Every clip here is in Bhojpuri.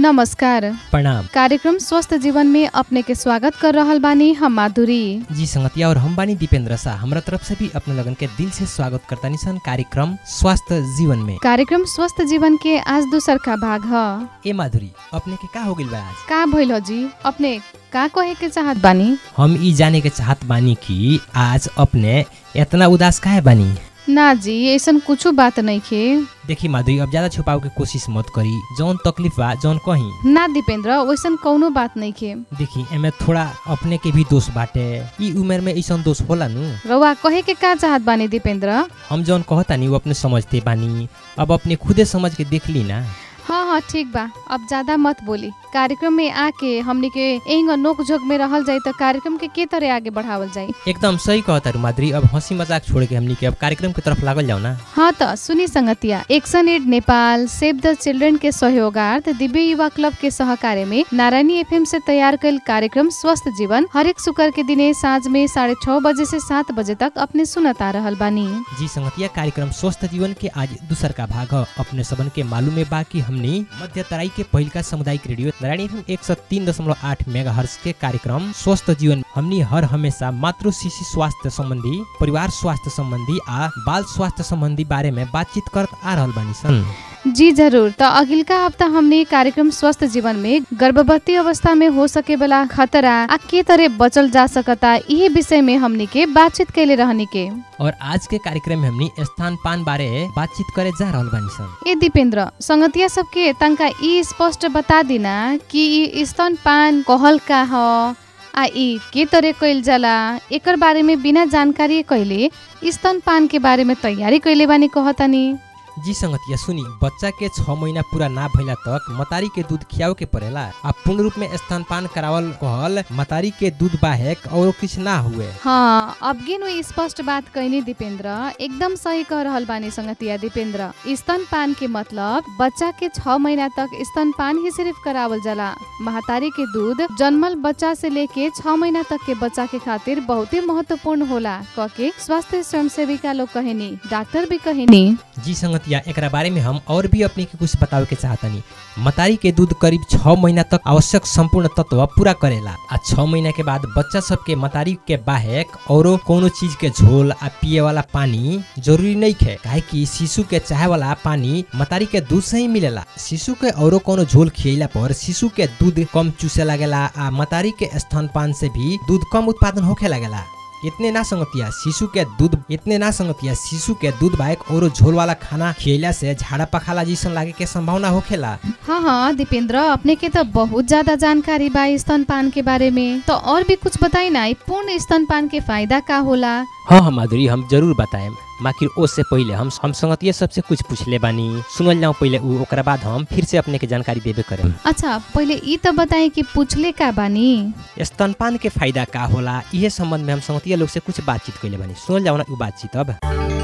नमस्कार प्रणाम कार्यक्रम स्वस्थ जीवन में अपने के स्वागत कर रहल बानी हम माधुरी जी संगतिया और हम बानी दीपेंद्र शाह हमरा तरफ से भी अपने लगन के दिल से स्वागत करता निसन कार्यक्रम स्वास्थ्य जीवन में कार्यक्रम स्वस्थ जीवन के आज दूसर का भाग ह ए माधुरी अपने के का हो गइल बा आज का भइल हो जी अपने का कहे के चाहत बानी हम ई जाने के चाहत बानी कि आज अपने इतना उदास काहे बानी ना जी ऐसन कुछ बात नहीं खे देखी माधुरी अब ज्यादा छुपाव के कोशिश मत करी जौन तकलीफ बा जौन कही ना दीपेंद्र वैसन कौनो बात नहीं खे देखी एमे थोड़ा अपने के भी दोष बाटे ई उमेर में ऐसन दोष होला नु रउआ कहे के का चाहत बानी दीपेंद्र हम जौन कहतानी वो अपने समझते बानी अब अपने खुदे समझ के देख ली ना हाँ हाँ ठीक बा अब ज्यादा मत बोली कार्यक्रम में आके हमनी के एंग नोक झोंक में रहल जाई तो कार्यक्रम के के तरह आगे बढ़ावल जाई एकदम सही कहता रू माधुरी अब हंसी मजाक छोड़ के हमनी के अब कार्यक्रम की तरफ लागल जाओ ना हाँ त सुनी संगतिया एक्सन एड नेपाल सेव द चिल्ड्रेन के सहयोगार्थ दिव्य युवा क्लब के सहकार्य में नारायणी एफएम से तैयार कल कार्यक्रम स्वस्थ जीवन हरेक शुक्र के दिने साँझ में साढ़े छह बजे से सात बजे तक अपने सुनत आ रहल बानी जी संगतिया कार्यक्रम स्वस्थ जीवन के आज दूसर का भाग ह अपने सबन के मालूम है बा कि हमनी मध्य तराई के पहिल का सामुदायिक रेडियो नारायणी एफएम एक सौ तीन दशमलव आठ मेगा हर्ष के कार्यक्रम स्वस्थ जीवन हमनी हर हमेशा मातृ शिशु स्वास्थ्य संबंधी परिवार स्वास्थ्य संबंधी आ बाल स्वास्थ्य संबंधी बारे में बातचीत करत आ रहल बानी सन जी जरूर त अगिलका हफ्ता हमने कार्यक्रम स्वस्थ जीवन में गर्भवती अवस्था में हो सके वाला खतरा आ के तरह बचल जा सकता यही विषय में हमनी के बातचीत कैले रहनी के और आज के कार्यक्रम में हमनी स्थान पान बारे बातचीत करे जा रहल बानी सन ए दीपेंद्र संगतिया सबके तंका ई स्पष्ट बता दिना कि ई स्तनपान कहल का ह आ ई के तरह कइल जाला एकर बारे में बिना जानकारी कइले स्तनपान के बारे में तैयारी कइले बानी कहतानी जी संगतिया सुनी बच्चा के छह महीना पूरा ना भइला तक मतारी के दूध खियावे के पड़ेला आ पूर्ण रूप में स्तनपान करावल कहल मतारी के दूध बाहेक और कुछ ना हुए हाँ अब गिन उ स्पष्ट बात कहनी दीपेंद्र एकदम सही कह रहल बानी संगतिया दीपेंद्र स्तनपान के मतलब बच्चा के छह महीना तक स्तनपान ही सिर्फ करावल जाला महतारी के दूध जन्मल बच्चा से लेके छह महीना तक के बच्चा के खातिर बहुत ही महत्वपूर्ण होला कह के स्वास्थ्य स्वयं सेविका लोग कहेनी डॉक्टर भी कहेनी जी संगतिया एकरा बारे में हम और भी अपने के कुछ बतावे के चाहतनी मतारी के दूध करीब छह महीना तक आवश्यक संपूर्ण तत्व पूरा करेला आ छह महीना के बाद बच्चा सब के मतारी के बाहेक औरो कोनो चीज के झोल आ पिए वाला पानी जरूरी नहीं है काहे कि शिशु के चाहे वाला पानी मतारी के दूध से ही मिलेला शिशु के औरो कोनो झोल खियला पर शिशु के दूध कम चूसे लगेला आ मतारी के स्तनपान से भी दूध कम उत्पादन होखे लगेला इतने ना संगतिया शिशु के दूध इतने ना संगतिया शिशु के दूध बाइक और झोल वाला खाना खियला से झाड़ा पखाला जैसन लागे के संभावना होखेला हाँ हाँ दीपेंद्र अपने के तो बहुत ज्यादा जानकारी बा स्तनपान के बारे में तो और भी कुछ बताई ना ई पूर्ण स्तनपान के फायदा का होला हाँ हाँ माधुरी हम जरूर बताएम बाकी उससे पहले हम हम संगतिया सबसे कुछ पूछले बानी सुनल जाऊँ पहले उ ओकरा बाद हम फिर से अपने के जानकारी देबे करें अच्छा पहले ई तो बताई कि पूछले का बानी स्तनपान के फायदा का होला इहे संबंध में हम संगतिया लोग से कुछ बातचीत कैले बानी सुनल जाओ ना उ बातचीत अब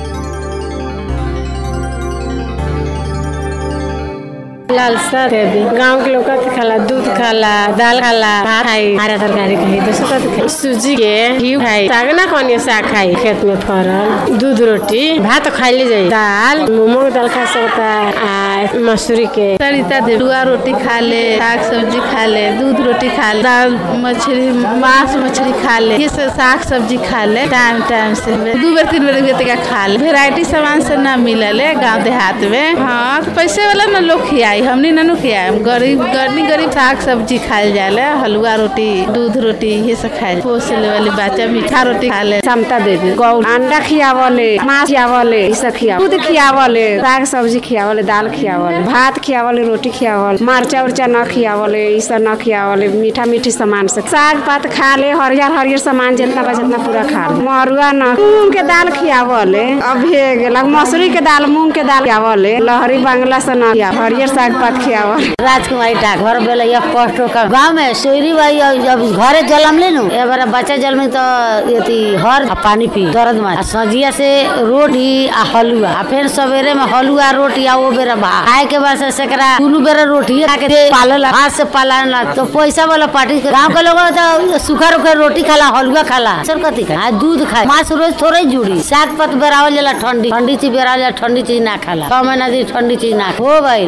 लाल सर गांव के लोग कथी खाला दूध खाला दाल खाला भात खाई हरा तरकारी खाई दोसर कथी खाई सूजी के घी खाई साग ना कौन साग खाई खेत में फरल दूध रोटी भात तो खाइले जाई दाल मूंग के दाल खा सकता आ मसूरी के सरिता देरुआ रोटी खा ले साग सब्जी खा ले दूध रोटी खा ले दाल मछली मांस मछली खा ले ये सब साग सब्जी खा ले टाइम टाइम से दू बेर तीन बेर तक खा ले वेराइटी सामान से ना मिलले गांव देहात में हाँ तो पैसे वाला ना लोग खियाई हमनी ननु खियाई गरीब गरीब गरीब साग सब्जी खाए जाले हलवा रोटी दूध रोटी ये सब खाए पोस ले वाली बच्चा मीठा रोटी खा ले क्षमता देवी गौ अंडा खियावले मांस खियावले ई सब खिया दूध खियावले साग सब्जी खियावले दाल खियावले भात खियावले रोटी खियावले मरचा उर्चा न खियावले ई सब न खियावले मीठा मीठी सामान से साग पात खा ले हरियर हरियर सामान जितना बा जितना पूरा खा ले मरुआ न मूंग के दाल खियावले अभी गेलक मसूरी के दाल मूंग के दाल खियावले लहरी बांग्ला से न खिया हरियर साग पात खियावले राजकुमारी डाकघर बेला यह पोस्ट का गांव में सोयरी बाई जब घरे जलम ले नु ए बार बच्चा जलम तो यति हर आ पानी पी दर्द में आ सजिया से रोटी आ हलुआ आ फिर सवेरे में हलुआ रोटी आ वो बेरा बा खाए के बाद से सेकरा दुनु बेरा रोटी खा के पालला हाथ से पालला तो पैसा वाला पार्टी गांव के लोग तो सूखा रूखा रोटी खाला हलुआ खाला सर कथी खा आ दूध खाए मांस रोज थोड़े जुड़ी साग पत बेरावल जाला ठंडी ठंडी चीज बेरावल जाला ठंडी चीज ना खाला छह महीना दी ठंडी चीज ना हो भाई इतने खा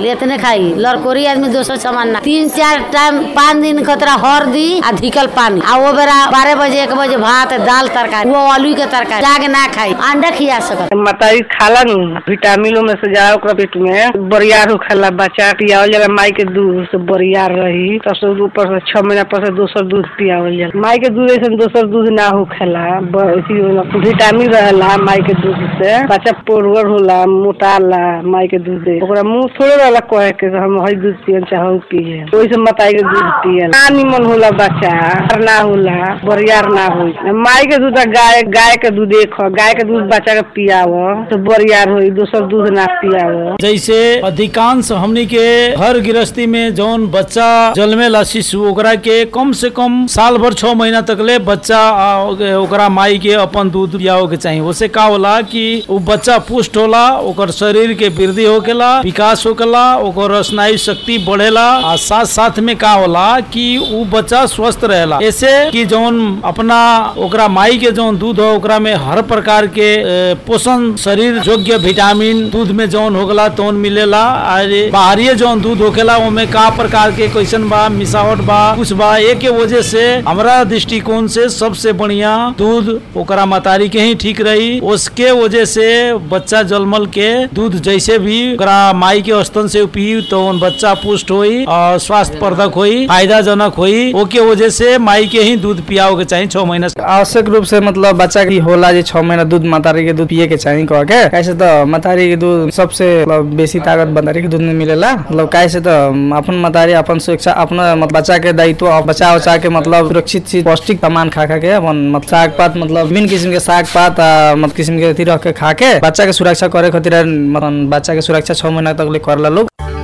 खाई लड़कोरी आदमी दोसर सामान ना तीन चार टाइम पाँच दिन खतरा हरदी आ धिकल पानी आ वो बेरा बारह बजे एक बजे भात दाल तरकारी वो आलू के तरकारी जाके ना खाई अंडा खिया सकत मतारी खाला नु विटामिनों में से जा ओकरा पेट में बरियार होखेला बच्चा पियावल जाला माई के दूध से बरियार रही तब से ऊपर से छह महीना पर से दोसर दूध पियावल जाला माई के दूध ऐसे दोसर दूध ना होखेला ब- अथी होला, विटामिन रहेला माई के दूध से बच्चा पोरवर होला मोटाला माई के दूध से ओकरा मुंह थोड़े रहला कहे के हम हई दूध पियन चाहे हऊ पिए ओहि से मताई के दूध पियन ना निमन होला बच्चा ना होला बरियार ना होई माई के दूध आ गाय गाय के दूध एक ह गाय के दूध बच्चा के पियाव तो बरियार होई दोसर दूध ना पियाव जैसे अधिकांश हमनी के हर गृहस्थी में जौन बच्चा जन्मेला शिशु ओकरा के कम से कम साल भर छह महीना तक ले बच्चा आ, ओकरा माई के अपन दूध पियाओ के चाहिए उससे का होला कि उ बच्चा पुष्ट होला ओकर शरीर के वृद्धि होकेला विकास होकेला ओकर स्नायु शक्ति बढ़ेला आ साथ साथ में का होला कि उ बच्चा स्वस्थ रहेला ऐसे कि जौन अपना ओकरा माई के जौन दूध हो ओकरा में हर प्रकार के ए, पोषण शरीर योग्य विटामिन दूध में जौन होगला तौन मिलेला और बाहरी जौन दूध होखेला ओमे का प्रकार के क्वेश्चन बा मिसावट बा कुछ बा एक के वजह से हमरा दृष्टिकोण से सबसे बढ़िया दूध ओकरा मतारी के ही ठीक रही उसके वजह से बच्चा जलमल के दूध जैसे भी ओकरा माई के स्तन से पी तो उन बच्चा पुष्ट होई और स्वास्थ्य वर्धक होई फायदाजनक होई ओके वजह से माई के ही दूध पियाओ के चाहिए छह महीना से आवश्यक रूप से मतलब बच्चा की होला जे छह महीना दूध मतारी के दूध पिए के चाहिए कह के कैसे तो मतारी के दूध सबसे मतलब बेसी ताकत मतारी के दूध में मिलेला मतलब कैसे तो अपन मतारी अपन सुरक्षा अपना मतलब बच्चा के दायित्व अब बचा उचा के मतलब सुरक्षित चीज पौष्टिक सामान खा खा के अपन मतलब साग पात मतलब विभिन्न किस्म के साग पात आ, मतलब किस्म के अथी रख के खा के बच्चा के सुरक्षा करे खातिर मतलब बच्चा के सुरक्षा छह महीना तक ले करला लोग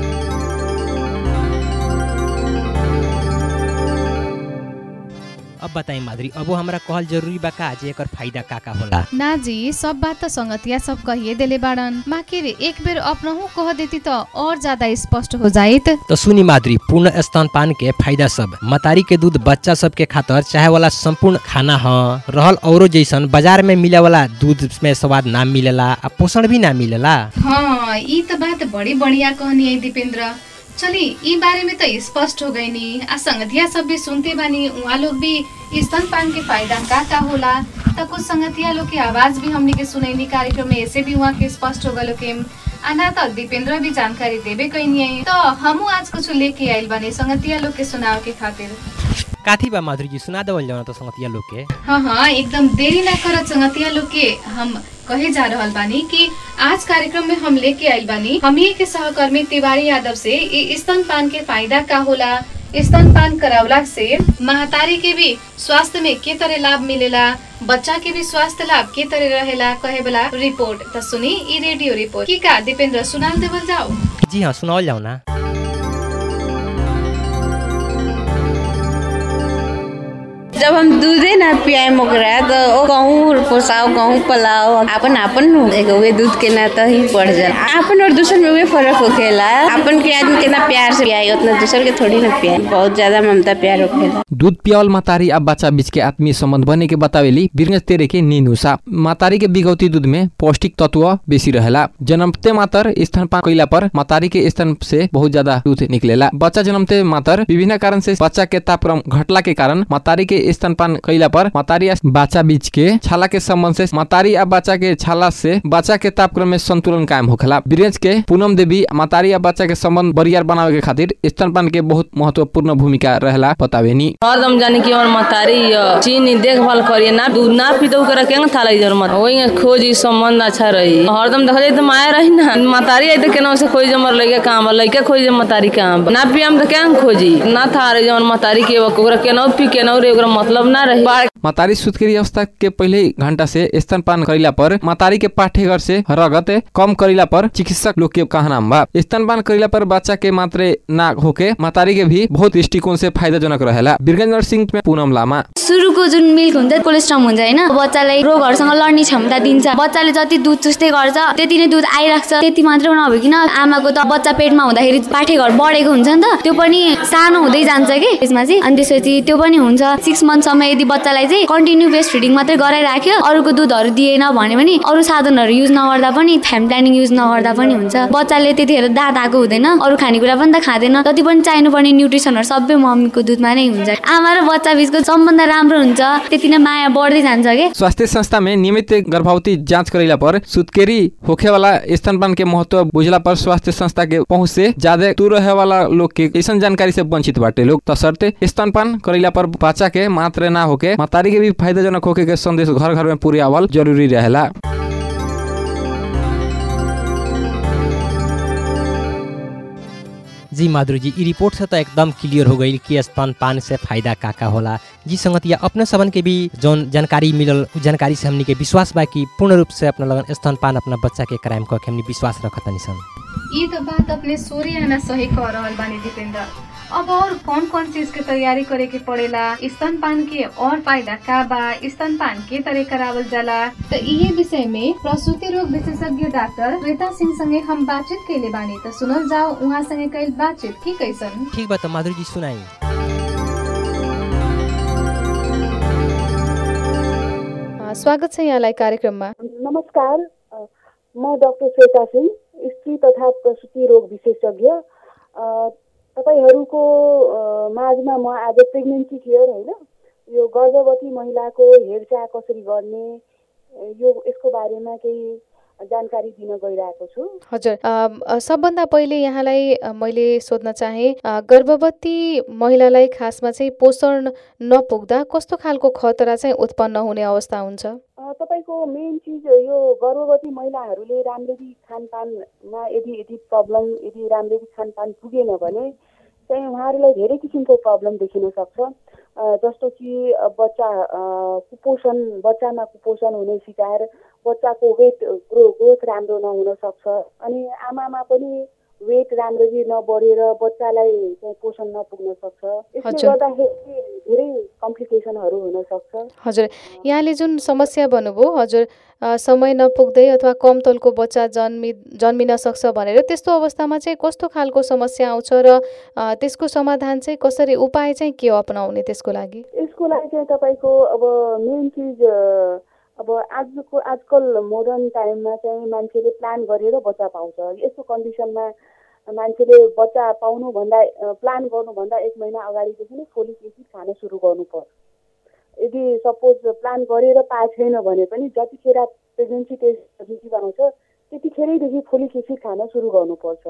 अब बताई माधुरी अब हमरा कहल जरूरी बा का जे एकर फायदा का का होला ना जी सब बात त संगतिया सब कहिए देले बाड़न माकिर एक बेर अपनहु कह देती त और ज्यादा स्पष्ट हो जाइत तो सुनी माधुरी पूर्ण स्तनपान के फायदा सब मतारी के दूध बच्चा सब के खातर चाहे वाला संपूर्ण खाना ह रहल औरो जैसन बाजार में मिले वाला दूध में स्वाद ना मिलेला आ पोषण भी ना मिलेला हाँ ई त बात बड़ी बढ़िया कहनी है दीपेंद्र चली ई बारे में तो स्पष्ट हो गई नी आ संगतिया सब भी सुनते बानी उहाँ लोग भी स्तनपान के फायदा का का होला त कुछ संगतिया लोग के आवाज भी हमने के सुनैनी कार्यक्रम में ऐसे भी वहाँ के स्पष्ट हो गलो के आना त दीपेंद्र भी जानकारी देबे कैनी है तो हमू आज कुछ लेके आइल बानी संगतिया लोग के सुनाव के खातिर काथी बा माधुरी जी सुना देवल जाओ ना तो संगतिया लोग के हाँ हाँ एकदम देरी ना करत संगतिया लोग के हम कहे जा रहल बानी कि आज कार्यक्रम में हम लेके आइल बानी हम के सहकर्मी तिवारी यादव से इ स्तनपान के फायदा का होला स्तनपान करावला से महतारी के भी स्वास्थ्य में के तरह लाभ मिलेला बच्चा के भी स्वास्थ्य लाभ के तरह रहेला कहे वाला रिपोर्ट त सुनी ई रेडियो रिपोर्ट की का दीपेंद्र सुनाल देवल जाओ जी हाँ सुनावल जाओ ना जब हम दूधे ना पियाएम ओकरा तो ओ कहूँ पोसाओ कहूँ पलाओ अपन अपन नु एगो उहे दूध के ना तो ही पड़ जाला अपन और दूसर में उहे फर्क होखेला अपन के आदमी कितना प्यार से पियाई उतना दूसर के थोड़ी ना पियाई बहुत ज्यादा ममता प्यार होखेला दूध पियावल मातारी आ बच्चा बीच के आत्मीय संबंध बने के बतावेली बिरगंज तेरे के नीनुसा मातारी के बिगौती दूध में पौष्टिक तत्व बेसी रहेला जन्मते मातर स्तनपान कइला पर मातारी के स्तन से बहुत ज्यादा दूध निकलेला बच्चा जन्मते मातर विभिन्न कारण से बच्चा के तापक्रम घटला के कारण मातारी के स्तनपान कइला पर मातारी आ बच्चा बीच के छाला के संबंध से मातारी आ बच्चा के छाला से बच्चा के तापक्रम में संतुलन कायम होखेला बिरगंज के पूनम देवी मातारी आ बच्चा के संबंध बरियार बनावे के खातिर स्तनपान के बहुत महत्वपूर्ण भूमिका रहेला बतावेनी हरदम जाने कि और मतारी चीनी देखभाल करिए ना दूध ना पी तो ओकरा केंग था लगी मत वही खोजी संबंध अच्छा रही हरदम देखा जाए तो माया रही ना मतारी आई तो केना से खोज हमर लइका काम लइका खोज मतारी काम ना पियम तो केंग खोजी ना था रही जवन मतारी के ओकरा केना पी केना रे ओकरा मतलब ना रही बाढ़ मातारी सुत्केरी अवस्था के पहले ही घंटा से स्तनपान करिला पर मातारी के पाठेघर से रगत कम करिला पर चिकित्सक लोग के कहना बा स्तनपान करिला पर बच्चा के मात्रे ना होके मातारी के भी बहुत दृष्टिकोण से फायदाजनक रहेला बिरगंज नर्सिङ में पूनम लामा सुरुको जुन मिल्क हुन्छ कोलेस्ट्रम हुन्छ होइन बच्चालाई रोगहरूसँग लड्ने क्षमता दिन्छ बच्चाले जति दुध चुस्दै गर्छ त्यति नै दुध आइराख्छ त्यति मात्र नभइकन आमाको त बच्चा पेटमा हुँदाखेरि पाठेघर बढेको हुन्छ नि त त्यो पनि सानो हुँदै जान्छ कि त्यसमा चाहिँ अनि त्यसपछि त्यो पनि हुन्छ सिक्स मन्थसम्म यदि बच्चालाई चाहिँ कन्टिन्यू ब्रेस्ट फिडिङ मात्रै गराइराख्यो अरूको दुधहरू दिएन भने पनि अरू साधनहरू युज नगर्दा पनि फ्याम प्लानिङ युज नगर्दा पनि हुन्छ बच्चाले त्यतिखेर दाँत आएको हुँदैन अरू खानेकुरा पनि त खाँदैन जति पनि चाहिनुपर्ने न्युट्रिसनहरू सबै मम्मीको दुधमा नै हुन्छ आमा र बच्चा बिचको सम्बन्ध राम्रो हुन्छ त्यति नै माया बढ्दै जान्छ कि स्वास्थ्य संस्था में नियमित गर्भवती जांच करेला पर सुतकेरी होखे वाला स्तनपान के महत्व बुझला पर स्वास्थ्य संस्था के पहुंच से ज्यादा दूर रहे वाला लोग के ऐसा जानकारी से वंचित बाटे लोग तसर्ते स्तनपान करेला पर बच्चा के मात्र ना होके मतारी के भी फायदाजनक होके के संदेश घर घर में पूरे आवल जरूरी रहेला जी माधुरी जी ई रिपोर्ट से तो एकदम क्लियर हो गई कि स्तनपान से फायदा का का होला जी संगतिया अपने सबन के भी जौन जानकारी मिलल उ जानकारी से हमनी के विश्वास बा कि पूर्ण रूप से अपना लगन स्तनपान अपना बच्चा के कराएम कह के हमनी विश्वास रखतनी सन ये तो बात अपने सूर्य आना सही कह रहल बानी दीपेंद्र अब और कौन कौन चीज के तैयारी करे के पड़ेला स्तनपान के और फायदा का बा स्तनपान के तरह करावल जाला तो इहे विषय में प्रसूति रोग विशेषज्ञ डॉक्टर श्वेता सिंह संगे हम बातचीत कैले बानी तो सुनल जाओ उहाँ संगे कैल बातचीत की कैसन ठीक बा तो माधुरी जी सुनाई अ, स्वागत छ यहाँलाई कार्यक्रममा नमस्कार अ, म डाक्टर श्वेता सिंह स्त्री तथा प्रसुति रोग विशेषज्ञ अ, तपाईँहरूको अ, माझमा म आज प्रेग्नेन्सी केयर होइन यो गर्भवती महिलाको हेरचाह कसरी गर्ने अ, यो यसको बारेमा केही जानकारी दिन गइरहेको छु हजुर अम, अ, सबभन्दा पहिले यहाँलाई अ, मैले सोध्न चाहे अ, गर्भवती महिलालाई खासमा चाहिँ पोषण नपुग्दा कस्तो खालको खतरा चाहिँ उत्पन्न हुने अवस्था हुन्छ अ, तपाईँको मेन चिज यो गर्भवती महिलाहरूले राम्ररी खानपानमा यदि यदि प्रब्लम यदि राम्ररी खानपान पुगेन भने चाहिँ उहाँहरूलाई धेरै किसिमको प्रब्लम देखिन सक्छ अ, जस्तो कि अ, बच्चा अ, कुपोषण बच्चामा कुपोषण हुने शिकार बच्चाको वेट ग्रो ग्रोथ राम्रो नहुन सक्छ अनि आमामा पनि वेट राम्ररी नबढेर बच्चालाई चाहिँ पोषण नपुग्न सक्छ यसले हजुर। गर्दाखेरि धेरै कम्प्लिकेसनहरू हुन सक्छ हजुर यहाँले जुन समस्या भन्नुभयो हजुर अ, समय नपुग्दै अथवा कम तौलको बच्चा जन्मि जन्मिन सक्छ भनेर त्यस्तो अवस्थामा चाहिँ कस्तो खालको समस्या आउँछ र अ, त्यसको समाधान चाहिँ कसरी उपाय चाहिँ के हो अपनाउने त्यसको लागि यसको लागि चाहिँ तपाईँको अब मेन चिज अ, अब आजको आजकल मोडर्न टाइममा चाहिँ मान्छेले प्लान गरेर बच्चा पाउँछ यस्तो कन्डिसनमा मान्छेले बच्चा पाउनुभन्दा अ, प्लान गर्नुभन्दा एक महिना अगाडिदेखि नै फोलिक एसिड खान सुरु गर्नुपर्छ यदि सपोज प्लान गरेर पाएको छैन भने पनि जतिखेर प्रेग्नेन्सी टेस्ट पोजिटिभ आउँछ त्यतिखेरैदेखि फोलिक एसिड खान सुरु गर्नुपर्छ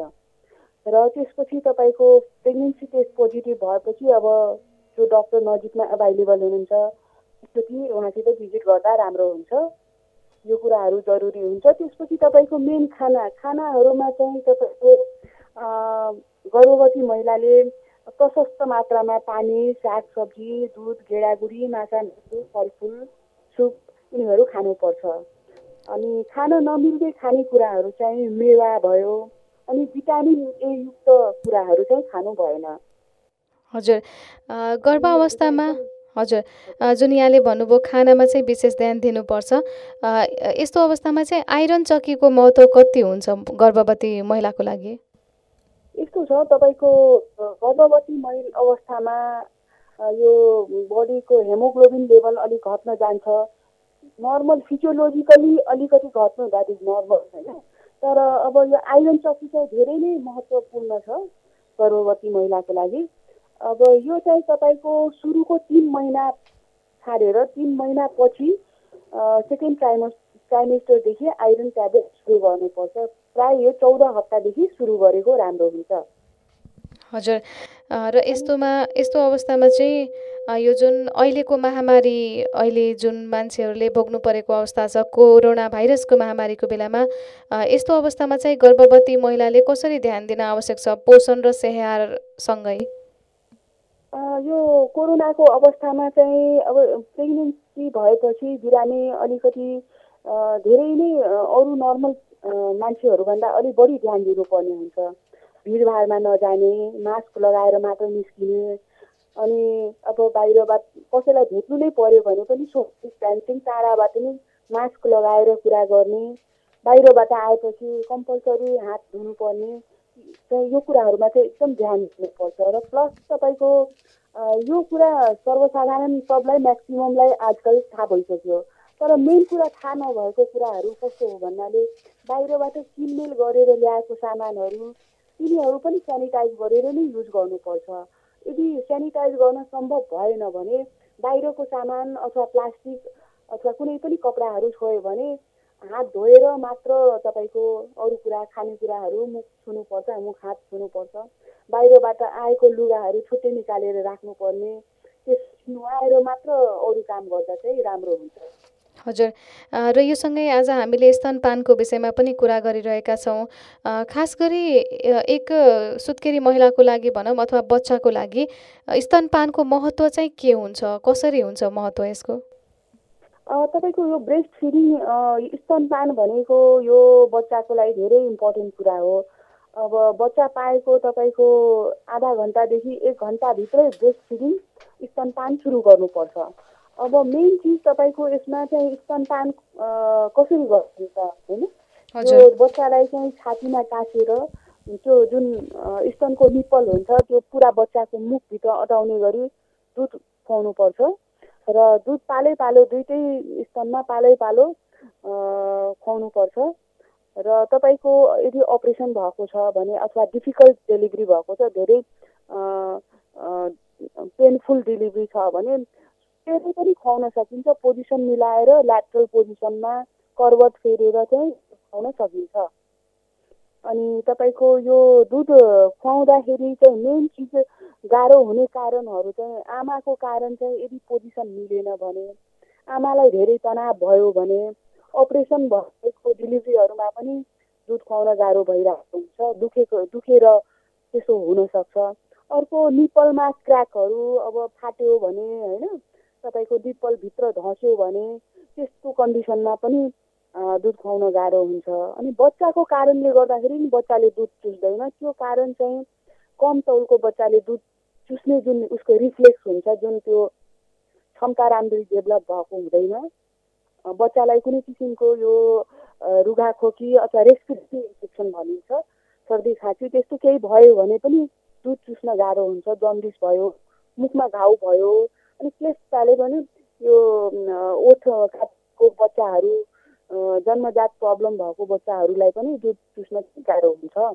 र त्यसपछि तपाईँको प्रेग्नेन्सी टेस्ट पोजिटिभ भएपछि अब जो डक्टर नजिकमा एभाइलेबल हुनुहुन्छ त्यसपछि उहाँसित भिजिट गर्दा राम्रो हुन्छ यो कुराहरू जरुरी हुन्छ त्यसपछि तपाईँको मेन खाना खानाहरूमा चाहिँ तपाईँको अ, गर्भवती महिलाले प्रशस्त मात्रामा पानी सागसब्जी दुध गेडागुडी माछा मासु फलफुल सुप यिनीहरू खानुपर्छ अनि खान नमिल्ने खानेकुराहरू चाहिँ मेवा भयो अनि भिटामिन ए युक्त कुराहरू चाहिँ खानु भएन हजुर अ, गर्भ अवस्थामा हजुर अ, जुन यहाँले भन्नुभयो खानामा चाहिँ विशेष ध्यान दिनुपर्छ अ, यस्तो अवस्थामा चाहिँ आइरन चक्कीको महत्त्व कति हुन्छ गर्भवती महिलाको लागि यस्तो छ तपाईँको अ, गर्भवती महिला अवस्थामा अ, यो बडीको हेमोग्लोबिन लेभल अलिक घट्न जान्छ नर्मल फिजियोलोजिकली अलिकति घट्नु द्याट इज नर्मल होइन तर अब यो आइरन चक्की चाहिँ धेरै नै महत्त्वपूर्ण छ गर्भवती महिलाको लागि अब यो चाहिँ तपाईँको सुरुको तिन महिना छाडेर तिन महिनापछि सेकेन्ड ट्राइमस ट्राइमेस्टरदेखि आइरन ट्याब्लेट सुरु गर्नुपर्छ प्रायः यो चौध हप्तादेखि सुरु गरेको राम्रो हुन्छ हजुर अ, र यस्तोमा यस्तो अवस्थामा चाहिँ अ, यो जुन अहिलेको महामारी अहिले जुन मान्छेहरूले भोग्नु परेको अवस्था छ कोरोना भाइरसको महामारीको बेलामा अ, यस्तो अवस्थामा चाहिँ गर्भवती महिलाले कसरी ध्यान दिन आवश्यक छ पोषण र स्याहारसँगै अ, यो कोरोनाको अवस्थामा चाहिँ अब प्रेग्नेन्सी भएपछि बिरामी अलिकति अ, धेरै नै अ, अरू नर्मल अ, मान्छेहरूभन्दा अलिक बढी ध्यान दिनुपर्ने हुन्छ भिडभाडमा नजाने मास्क लगाएर मात्र निस्किने अनि अब बाहिरबाट कसैलाई भेट्नु नै पर्यो भने पनि सोसियल डिस्टेन्सिङ टाढाबाट नै मास्क लगाएर कुरा गर्ने बाहिरबाट आएपछि कम्पलसरी हात धुनुपर्ने चाहिँ यो कुराहरूमा चाहिँ एकदम ध्यान दिनुपर्छ र प्लस तपाईँको अ, यो कुरा सर्वसाधारण सबलाई म्याक्सिममलाई आजकल थाहा भइसक्यो तर मेन कुरा थाहा नभएको कुराहरू कस्तो हो भन्नाले बाहिरबाट किनमेल गरेर ल्याएको सामानहरू तिनीहरू पनि सेनिटाइज गरेर नै युज गर्नुपर्छ यदि सेनिटाइज गर्न सम्भव भएन भने बाहिरको सामान अथवा प्लास्टिक अथवा कुनै पनि कपडाहरू छोयो भने हात धोएर मात्र तपाईँको अरू कुरा खानेकुराहरू मुख छुनुपर्छ मुख हात छुनुपर्छ बाहिरबाट आएको लुगाहरू छुट्टै निकालेर राख्नुपर्ने त्यस नुहाएर मात्र अरू काम गर्दा चाहिँ राम्रो हुन्छ हजुर अ, र यो सँगै आज हामीले स्तनपानको विषयमा पनि कुरा गरिरहेका छौँ अ, खास गरी अ, एक अ, सुत्केरी महिलाको लागि भनौँ अथवा बच्चाको लागि अ, स्तनपानको महत्त्व चाहिँ के हुन्छ कसरी हुन्छ महत्त्व यसको अ, तपाईँको यो ब्रेस्ट फिडिङ स्तनपान भनेको यो बच्चाको लागि धेरै इम्पोर्टेन्ट कुरा हो अब बच्चा पाएको तपाईँको आधा घन्टादेखि एक घन्टाभित्रै ब्रेस्ट फिडिङ स्तनपान सुरु गर्नुपर्छ अब मेन चिज तपाईँको यसमा चाहिँ स्तनपान अ, कसरी गरिन्छ होइन हजुर। त्यो बच्चालाई चाहिँ छातीमा टाँसेर त्यो जुन अ, स्तनको निप्पल हुन्छ त्यो पुरा बच्चाको मुखभित्र अटाउने गरी दुध खुवाउनुपर्छ र दुध पालै पालो दुइटै स्तनमा पालै पालो अ, खुवाउनुपर्छ र तपाईँको यदि अपरेसन भएको छ भने अथवा डिफिकल्ट डेलिभरी भएको छ धेरै पेनफुल डेलिभरी छ भने त्यसले पनि खुवाउन सकिन्छ पोजिसन मिलाएर ल्याटरल पोजिसनमा करवट फेरेर चाहिँ खुवाउन सकिन्छ अनि तपाईँको यो दुध खुवाउँदाखेरि चाहिँ मेन चिज गाह्रो हुने कारणहरू चाहिँ आमाको कारण चाहिँ यदि पोजिसन मिलेन भने आमालाई धेरै तनाव भयो भने अपरेसन भएको डेलिभरीहरूमा पनि दुध खुवाउन गाह्रो भइरहेको हुन्छ दुखेको दुखेर त्यसो हुनसक्छ अर्को निप्पलमा क्र्याकहरू अब फाट्यो भने होइन तपाईँको निप्पलभित्र धस्यो भने त्यस्तो कन्डिसनमा पनि अ, दुध खुवाउन गाह्रो हुन्छ अनि बच्चाको कारणले गर्दाखेरि नि बच्चाले दुध चुस्दैन त्यो कारण चाहिँ कम तौलको बच्चाले दुध चुस्ने जुन उसको रिफ्लेक्स हुन्छ जुन त्यो क्षमता राम्ररी डेभलप भएको हुँदैन अ, बच्चालाई कुनै किसिमको यो अ, रुघाखोकी अथवा रेस्पिरेटरी इन्फेक्सन भनिन्छ सर्दी खाँसी त्यस्तो केही भयो भने पनि दुध चुस्न गाह्रो हुन्छ जन्डिस भयो मुखमा घाउ भयो अनि त्यसले पनि यो अ, ओठ काटको बच्चाहरू अ, जन्मजात प्रब्लम भएको बच्चाहरूलाई पनि दुध चुस्न चाहिँ गाह्रो हुन्छ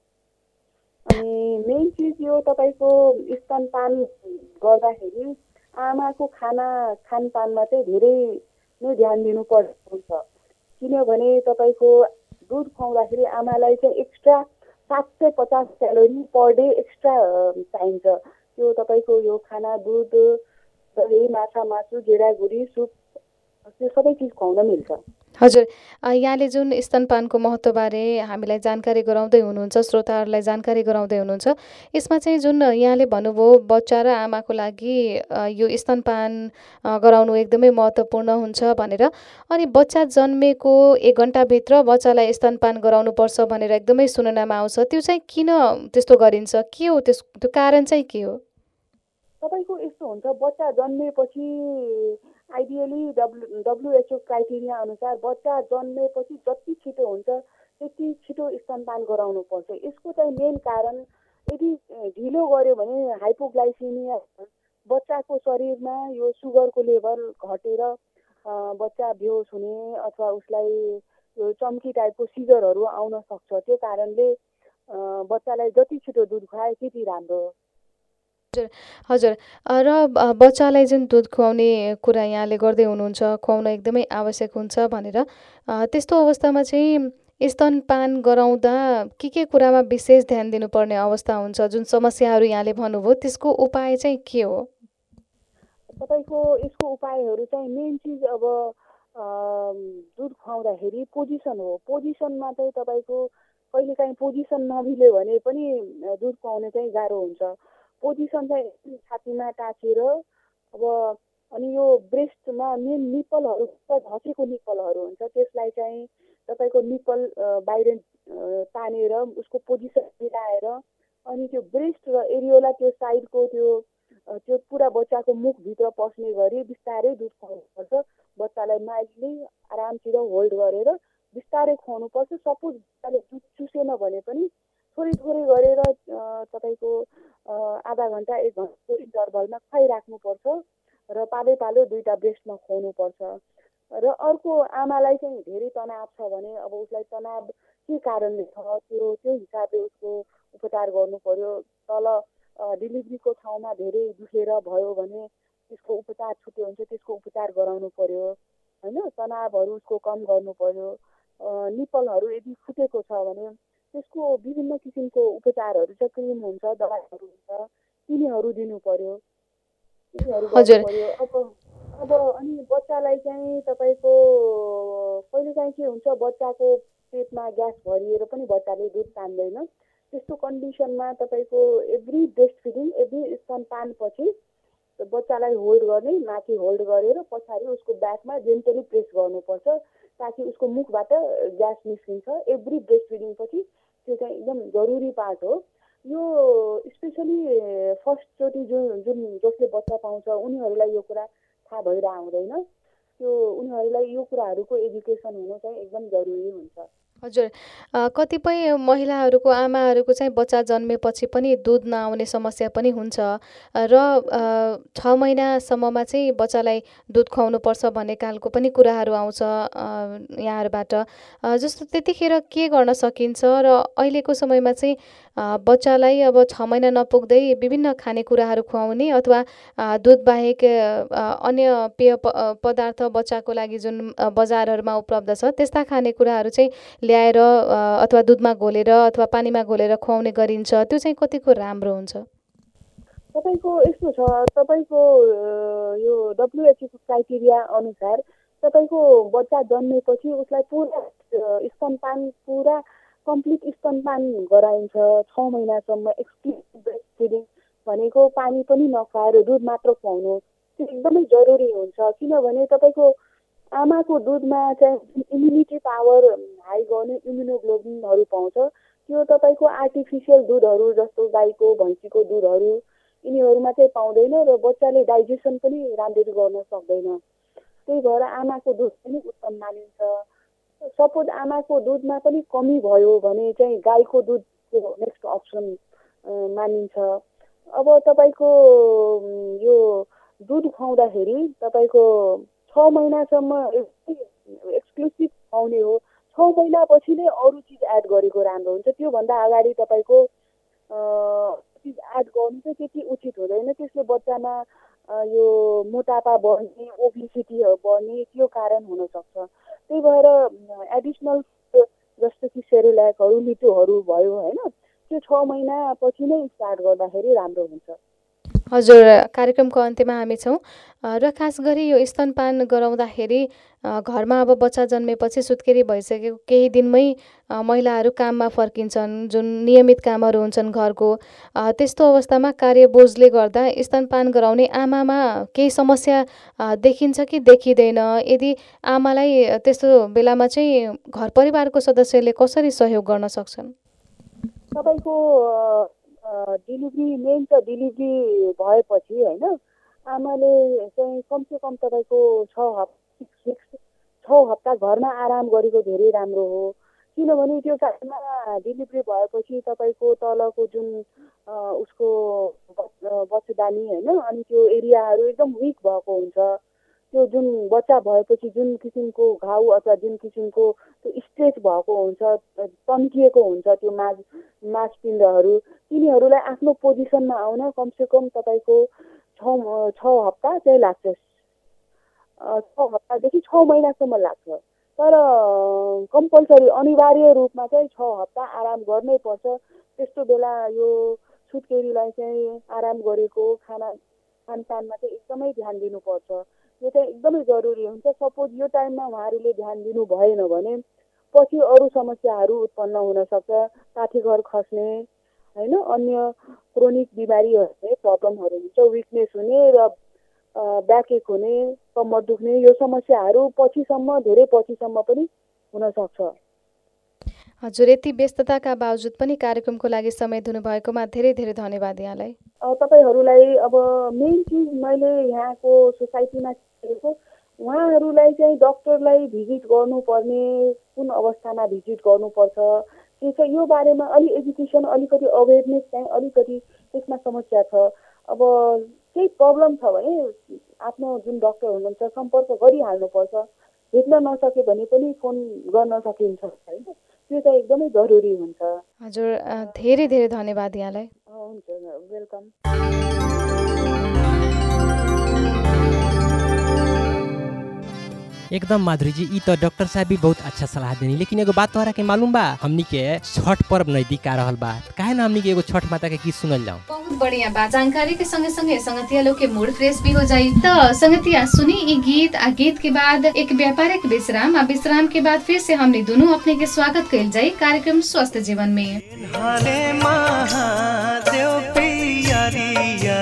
अनि मेन चिज यो तपाईँको स्तनपान गर्दाखेरि आमाको खाना खानपानमा चाहिँ धेरै नै ध्यान दिनुपर्ने हुन्छ किनभने तपाईँको दुध खुवाउँदाखेरि आमालाई चाहिँ एक्स्ट्रा सात सय पचास क्यालोरी पर डे एक्स्ट्रा अ, चाहिन्छ त्यो तपाईँको यो खाना दुध दही माछा मासु गेडागुडी सुप त्यो सबै चिज खुवाउन मिल्छ हजुर अ, यहाँले जुन स्तनपानको महत्त्वबारे हामीलाई जानकारी गराउँदै हुनुहुन्छ श्रोताहरूलाई जानकारी गराउँदै हुनुहुन्छ यसमा चाहिँ जुन यहाँले भन्नुभयो बच्चा र आमाको लागि अ, यो स्तनपान अ, गराउनु एकदमै महत्त्वपूर्ण हुन्छ भनेर अनि बच्चा जन्मेको एक घन्टाभित्र बच्चालाई स्तनपान गराउनुपर्छ भनेर एकदमै सुननामा आउँछ त्यो चाहिँ किन त्यस्तो गरिन्छ के हो त्यस त्यो कारण चाहिँ के हो तपाईँको यस्तो हुन्छ बच्चा जन्मेपछि आइडियली डब्लु डब्लुएचओ क्राइटेरिया अनुसार बच्चा जन्मेपछि जति छिटो हुन्छ त्यति छिटो स्तनपान गराउनुपर्छ यसको चाहिँ मेन कारण यदि अ, ढिलो गऱ्यो भने हाइपोग्लाइसिमिया बच्चाको शरीरमा यो सुगरको लेभल घटेर अ, बच्चा बेहोस हुने अथवा उसलाई यो चम्की टाइपको सिजरहरू आउन सक्छ त्यो कारणले अ, बच्चालाई जति छिटो दुध खुवाए त्यति राम्रो हो हजुर हजुर अ, र ब- बच्चालाई जुन दुध खुवाउने कुरा यहाँले गर्दै हुनुहुन्छ खुवाउन एकदमै आवश्यक हुन्छ भनेर अ, त्यस्तो अवस्थामा चाहिँ स्तनपान गराउँदा के के कुरामा विशेष ध्यान दिनुपर्ने अवस्था हुन्छ जुन समस्याहरू यहाँले भन्नुभयो त्यसको उपाय चाहिँ के हो तपाईँको यसको उपायहरू चाहिँ मेन चिज अब अम, दुध खुवाउँदाखेरि पोजिसन हो पोजिसनमा चाहिँ तपाईँको कहिलेकाहीँ पोजिसन नमिल्यो भने पनि अ, दुध खुवाउन चाहिँ गाह्रो हुन्छ पोजिसन चाहिँ एकदम छातीमा टाँसेर अब अनि यो ब्रेस्टमा मेन निप्पलहरू छ, धसेको निप्पलहरू हुन्छ त्यसलाई चाहिँ तपाईँको निप्पल अ, बाहिर अ, तानेर उसको पोजिसन मिलाएर अनि त्यो ब्रेस्ट र एरियोला त्यो साइडको त्यो अ, त्यो पुरा बच्चाको मुखभित्र पस्ने गरी बिस्तारै दुध खुवाउनुपर्छ बच्चालाई माइल्डली आरामसित होल्ड गरेर बिस्तारै खुवाउनुपर्छ सपोज बच्चाले दुध चुसेन भने पनि थोरै थोरै गरेर अ, तपाईँको अ, आधा घन्टा एक घन्टाको इन्टरभलमा खुवाइराख्नुपर्छ र पालै पालो दुईवटा ब्रेस्टमा खुवाउनुपर्छ र अर्को आमालाई चाहिँ धेरै तनाव छ भने अब उसलाई तनाव के कारणले छ त्यो त्यो हिसाबले उसको उपचार गर्नु पर्यो तल अ, डेलिभरीको ठाउँमा धेरै दुखेर भयो भने त्यसको उपचार छुट्टै हुन्छ त्यसको उपचार गराउनु पर्यो होइन तनावहरू उसको कम गर्नु पर्यो अ, निप्पलहरू यदि फुटेको छ भने त्यसको विभिन्न किसिमको उपचारहरू छ क्रिम हुन्छ दबाईहरू हुन्छ तिनीहरू दिनु पर्यो तिनीहरू हजुर। गर्नु पर्यो अब अब अनि बच्चालाई चाहिँ तपाईँको कहिलेकाहीँ के हुन्छ बच्चाको पेटमा ग्यास भरिएर पनि बच्चाले दुध तान्दैन त्यस्तो कन्डिसनमा तपाईँको एभ्री ब्रेस्ट फिडिङ एभ्री स्तनपानपछि बच्चालाई होल्ड गर्ने माथि होल्ड गरेर पछाडि उसको ब्याकमा जेन्टली प्रेस गर्नुपर्छ ताकि उसको मुखबाट ग्यास निस्किन्छ एभ्री ब्रेस्ट फिडिङपछि त्यो चाहिँ एकदम जरुरी पार्ट हो यो स्पेसली फर्स्टचोटि जुन जुन जसले बच्चा पाउँछ उनीहरूलाई यो कुरा थाहा भएर आउँदैन त्यो उनीहरूलाई यो कुराहरूको एजुकेसन हुनु चाहिँ एकदम जरुरी हुन्छ हजुर अ, कतिपय महिलाहरूको आमाहरूको चाहिँ बच्चा जन्मेपछि पनि दुध नआउने समस्या पनि हुन्छ र अ, छ महिनासम्ममा चाहिँ बच्चालाई दुध खुवाउनुपर्छ भन्ने खालको पनि कुराहरू आउँछ अ, यहाँहरूबाट अ, जस्तो त्यतिखेर के गर्न सकिन्छ र अहिलेको समयमा चाहिँ अ, बच्चालाई अब छ महिना नपुग्दै विभिन्न खानेकुराहरू खुवाउने अथवा अ, दुध बाहेक अ, अन्य पेय प अ, पदार्थ बच्चाको लागि जुन अ, बजारहरूमा उपलब्ध छ त्यस्ता खानेकुराहरू चाहिँ ल्याएर अ, अथवा दुधमा घोलेर अथवा पानीमा घोलेर खुवाउने गरिन्छ त्यो चाहिँ कतिको राम्रो हुन्छ तपाईँको यस्तो छ तपाईँको अ, यो डब्लुएचओको क्राइटेरिया अनुसार तपाईँको बच्चा जन्मेपछि उसलाई पुरा अ, स्तनपान पुरा कम्प्लिट स्तनपान गराइन्छ छ महिनासम्म एक्सक्लुसिभ ब्रेस्ट फिडिङ भनेको पानी पनि नखुवाएर दुध मात्र खुवाउनु त्यो एकदमै जरुरी हुन्छ किनभने तपाईँको आमाको दुधमा चाहिँ इम्युनिटी पावर हाई गर्ने इम्युनोग्लोबिनहरू पाउँछ त्यो तपाईँको आर्टिफिसियल दुधहरू जस्तो गाईको भैँसीको दुधहरू यिनीहरूमा चाहिँ पाउँदैन र बच्चाले डाइजेसन पनि राम्ररी गर्न सक्दैन त्यही भएर आमाको दुध पनि उत्तम मानिन्छ सपोज आमाको दुधमा पनि कमी भयो भने चाहिँ गाईको दुधको नेक्स्ट अप्सन अ, मानिन्छ अब तपाईँको उम्, यो दुध खुवाउँदाखेरि तपाईँको छ महिनासम्म एक्सक्लुसिभ खुवाउने हो छ महिनापछि नै अरू चिज एड गरेको राम्रो हुन्छ त्योभन्दा अगाडि तपाईँको अ, चिज एड गर्नु चाहिँ त्यति उचित हुँदैन त्यसले बच्चामा अ, यो मोटापा बढ्ने ओबिसिटीहरू बढ्ने त्यो कारण हुनसक्छ त्यही भएर एडिसनल जस्तो कि सेरोल्याकहरू मिठोहरू भयो होइन त्यो छ महिनापछि नै स्टार्ट गर्दाखेरि राम्रो हुन्छ हजुर कार्यक्रमको अन्त्यमा हामी छौँ अ, र खास गरी यो स्तनपान गराउँदाखेरि अ, घरमा अब बच्चा जन्मेपछि सुत्केरी भइसकेको केही दिनमै अ, महिलाहरू काममा फर्किन्छन् जुन नियमित कामहरू हुन्छन् घरको अ, त्यस्तो अवस्थामा कार्यबोझले गर्दा स्तनपान गराउने आमामा केही समस्या अ, देखिन्छ कि देखिँदैन यदि आमालाई त्यस्तो बेलामा चाहिँ घर परिवारको सदस्यले कसरी सहयोग गर्न सक्छन् तपाईँको डेलिभरी मेन त डेलिभरी भएपछि होइन आमाले चाहिँ कमसेकम तपाईँको छ हप्ता सिक्स विक्स छ हप्ता घरमा आराम गरेको धेरै राम्रो हो किनभने त्यो टाइममा डेलिभरी भएपछि तपाईँको तलको जुन अ, उसको बच- बच्चेदानी होइन अनि त्यो एरियाहरू एकदम विक भएको हुन्छ त्यो जुन बच्चा भएपछि जुन किसिमको घाउ अथवा जुन किसिमको त्यो स्ट्रेच भएको हुन्छ तन्किएको हुन्छ त्यो मास मासपिण्डहरू तिनीहरूलाई आफ्नो पोजिसनमा आउन कमसेकम तपाईँको छ म- छ हप्ता चाहिँ लाग्छ अ, छ हप्तादेखि छ महिनासम्म लाग्छ तर कम्पलसरी अनिवार्य रूपमा चाहिँ छ हप्ता आराम गर्नै पर्छ त्यस्तो बेला यो सुत्केरीलाई चाहिँ आराम गरेको खाना खानपानमा चाहिँ एकदमै ध्यान दिनुपर्छ यो चाहिँ एकदमै जरुरी हुन्छ सपोज यो टाइममा उहाँहरूले ध्यान दिनु भएन भने पछि अरू समस्याहरू उत्पन्न हुनसक्छ पाठीघर खस्ने होइन अन्य क्रोनिक बिमारीहरूले प्रब्लमहरू हुन्छ विकनेस हुने र ब्याकेक हुने कम्मर दुख्ने यो समस्याहरू पछिसम्म धेरै पछिसम्म पनि हुनसक्छ हजुर यति व्यस्तताका बावजुद पनि कार्यक्रमको लागि समय दिनुभएकोमा धेरै धेरै धन्यवाद यहाँलाई अ, तपाईँहरूलाई अब मेन चिज मैले यहाँको सोसाइटीमा हेरेको उहाँहरूलाई चाहिँ डक्टरलाई भिजिट गर्नुपर्ने कुन अवस्थामा भिजिट गर्नुपर्छ के छ यो बारेमा अलि एजुकेसन अलिकति अवेरनेस चाहिँ अलिकति त्यसमा समस्या छ अब केही प्रब्लम छ भने आफ्नो जुन डक्टर हुनुहुन्छ सम्पर्क गरिहाल्नुपर्छ भेट्न नसके भने पनि फोन गर्न सकिन्छ होइन त्यो चाहिँ एकदमै जरुरी हुन्छ हजुर अ, धेरै धेरै धन्यवाद यहाँलाई हुन्छ वेलकम एकदम माधुरी जी ई तो डॉक्टर साहब भी बहुत अच्छा सलाह देनी लेकिन एगो बात तोहरा के मालूम बा हमनी के छठ पर्व नजदीक आ रहल बा काहे ना हमनी के एगो छठ माता के गीत सुनल जाऊं बहुत बढ़िया बा जानकारी के संगे संगे संगतिया लोग के मूड फ्रेश भी हो जाई तो संगतिया सुनी ई गीत आ गीत के बाद एक व्यापारिक विश्राम आ विश्राम के बाद फिर से हमने दोनों अपने के स्वागत कइल जाई कार्यक्रम स्वस्थ जीवन में हरे महादेव पियरिया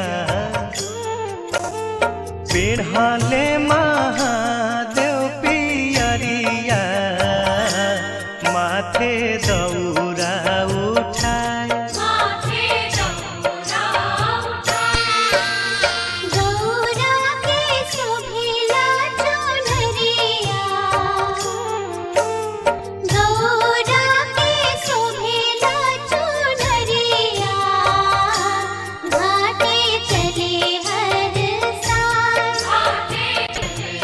पेढ़ले महादेव पियरिया माथे दौरा उठाए घाटे चले हर साल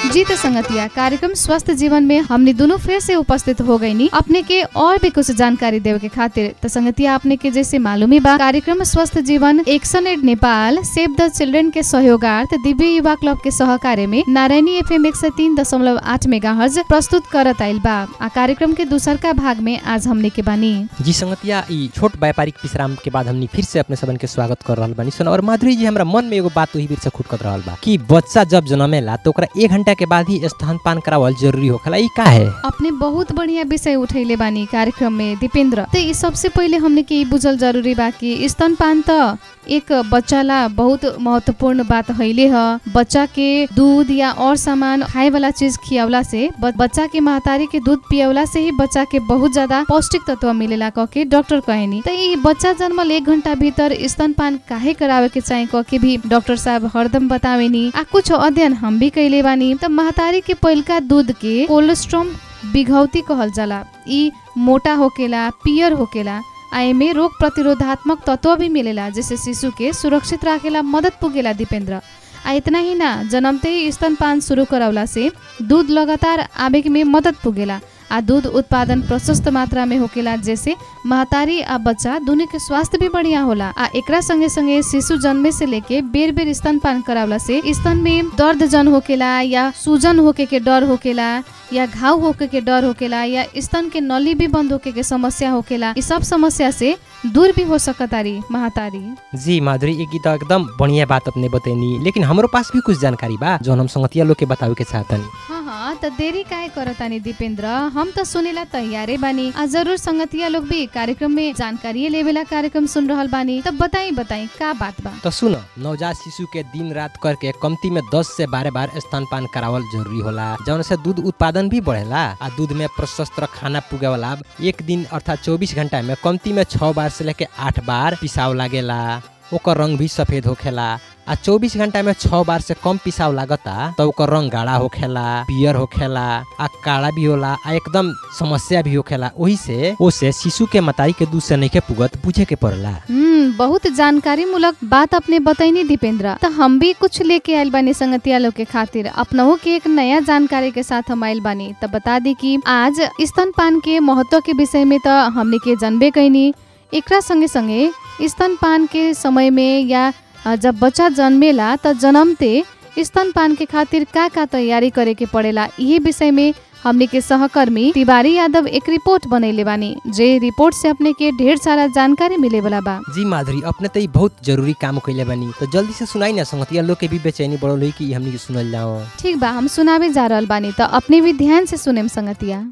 जी तो संगतिया कार्यक्रम स्वस्थ जीवन में हमने दोनों फिर से उपस्थित हो गई नी अपने के और भी कुछ जानकारी देवे के खातिर तो संगतिया अपने के जैसे मालूम ही बा कार्यक्रम स्वस्थ जीवन एक्शन एड नेपाल सेव द चिल्ड्रेन के सहयोगार्थ दिव्य युवा क्लब के सहकार्य में नारायणी एफएम एक सौ तीन दशमलव आठ मेगा हर्ज प्रस्तुत करत आइल बा आ कार्यक्रम के दूसर का भाग में आज हमने के बानी जी संगतिया ई छोट व्यापारिक विश्राम के बाद हमनी फिर से अपने सबन के स्वागत कर रहल बानी सन और माधुरी जी हमरा मन में एगो बात वही बीर से खुटकत रहल बा कि बच्चा जब जन्मेला तो ओकरा एक घंटा के बाद ही स्तनपान करावल जरूरी होखेला ई का है अपने बहुत बढ़िया विषय उठैले बानी कार्यक्रम में दीपेंद्र तो ई सबसे पहिले हमने के ई बुझल जरूरी बा कि स्तनपान त एक बच्चाला बहुत महत्वपूर्ण बात हैले ह बच्चा के दूध या और सामान खाए वाला चीज खियावला से ब- बच्चा के महतारी के दूध पियवला से ही बच्चा के बहुत ज्यादा पौष्टिक तत्व मिलेला कह के डॉक्टर कहेनी तो ई बच्चा जन्मल एक घंटा भीतर स्तनपान काहे करावे के चाहे कह के भी डॉक्टर साहब हरदम बतावेनी आ कुछ अध्ययन हम भी कैले बानी त महतारी के पहिलका दूध के कोलेस्ट्रॉम बिघौती कहल जाला ई मोटा होकेला पियर होकेला आ एमे रोग प्रतिरोधात्मक तत्व भी मिलेला जैसे शिशु के सुरक्षित राखेला मदद पुगेला दीपेंद्र आ इतना ही ना जन्मते ही स्तनपान शुरू करावला से दूध लगातार आवे में मदद पुगेला आ दूध उत्पादन प्रशस्त मात्रा में होकेला जैसे महतारी आ बच्चा दोनों के स्वास्थ्य भी बढ़िया होला आ एकरा संगे संगे शिशु जन्मे से लेके बेर बेर स्तनपान करावला से स्तन में दर्द जन होकेला या सूजन होके के डर होकेला या घाव होके के डर होकेला या स्तन के नली भी बंद होके के समस्या होकेला इस सब समस्या से दूर भी हो सकतारी महतारी जी माधुरी एक तो एकदम बढ़िया बात अपने बतैनी लेकिन हमरो पास भी कुछ जानकारी बा जो हम संगतिया लोग के बतावे के चाहतनी हाँ हाँ त देरी काहे करतानी दीपेंद्र हम त सुनेला तैयारे बानी आ जरूर संगतिया लोग भी कार्यक्रम में जानकारी लेवेला कार्यक्रम सुन रहल बानी तब बताई बताई का बात बा तो सुनो नवजात शिशु के दिन रात करके कमती में 10 से 12 बार स्तनपान करावल जरूरी होला जौन से दूध उत्पादन भी बढ़ेला आ दूध में प्रशस्त खाना पुगे वाला एक दिन अर्थात 24 घंटा में कमती में 6 बार से लेके 8 बार पिसाव लागेला ओकर रंग भी सफेद होखेला आ 24 घंटा में 6 बार से कम पिसाव लागता तो ओकर रंग गाढ़ा होखेला पियर होखेला आ काला भी होला आ एकदम समस्या भी होखेला ओही से ओसे शिशु के मताई के दूध से नइखे पुगत बुझे के पड़ला हम्म बहुत जानकारी मूलक बात अपने बताइनी दीपेंद्र तो हम भी कुछ लेके आइल बानी संगतिया लोग के खातिर अपनहु के एक नया जानकारी के साथ हम आइल बानी तो बता दी कि आज स्तनपान के महत्व के विषय में तो हमने के जानबे कैनी एकरा संगे संगे स्तनपान के समय में या अ, जब बच्चा जन्मेला त जन्मते स्तनपान के खातिर का का तैयारी करे के पड़ेला यही विषय में हमने के सहकर्मी तिवारी यादव एक रिपोर्ट बनैले बानी जे रिपोर्ट से अपने के ढेर सारा जानकारी मिले वाला बा जी माधुरी अपने तो ई बहुत जरूरी काम कैले बानी तो जल्दी से सुनाई ना संगतिया लोग के भी बेचैनी बढ़ल हुई कि हमनी के सुनल जाओ ठीक बा हम सुनावे जा रहल बानी त अपने भी ध्यान से सुनेम संगतिया